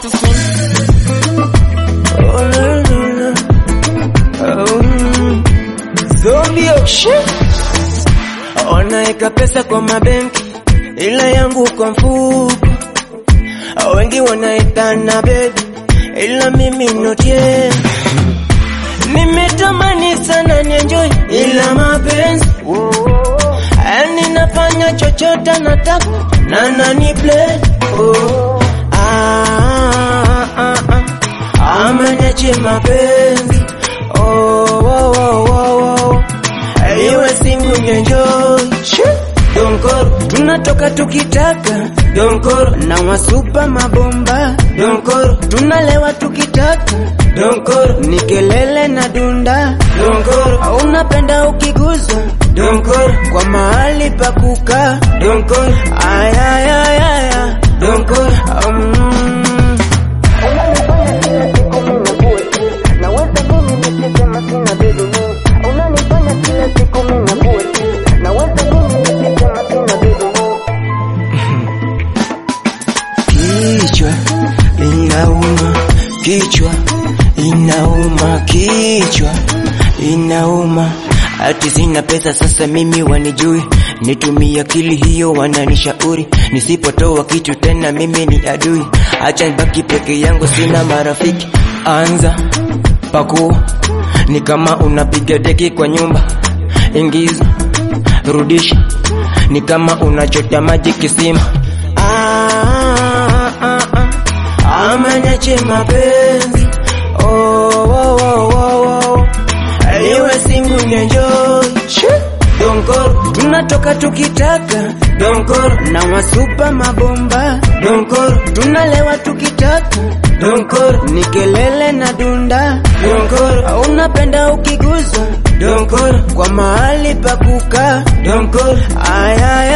to sing. Oh, no, no, no. Oh, mm. Zombie auction. Wanaeka pesa kwa mabenki ila yangu kwa mfuko. Wengi wanaitana baby ila mimi not yet. Nimetamani sana nienjoy ila mapenzi yani nafanya chochote nataka na nani play oh. ah, ah, ah. Amanyache mapenzi oh, oh, oh, oh, oh. Iwe singu nienjoy Donkoro tunatoka tukitaka Donkoro na wasupa mabomba Donkoro tunalewa tukitaka Donkoro ni kelele na dunda Donkoro unapenda ukiguzwa Donkoro kwa mahali pa kukaa Donkoro ayayayaya Donkoro um. Kichwa inauma, kichwa inauma, kichwa inauma. Ati sina pesa sasa mimi wanijui, nitumie akili hiyo wananishauri, nisipotoa kitu tena mimi ni adui. Acha nibaki peke yangu, sina marafiki. Anza pakua, ni kama unapiga deki kwa nyumba, ingiza rudisha, ni kama unachota maji kisima. Ah, ah, ah. Amanyache mapenzi oh, oh, oh, oh, oh. Iwe singu nienjoy Donkoro tunatoka tukitaka Donkoro na wasupa mabomba Donkoro tunalewa tukitaka Donkoro ni kelele na dunda Donkoro unapenda ukiguzwa Donkoro kwa mahali pa kukaa Donkoro ayaya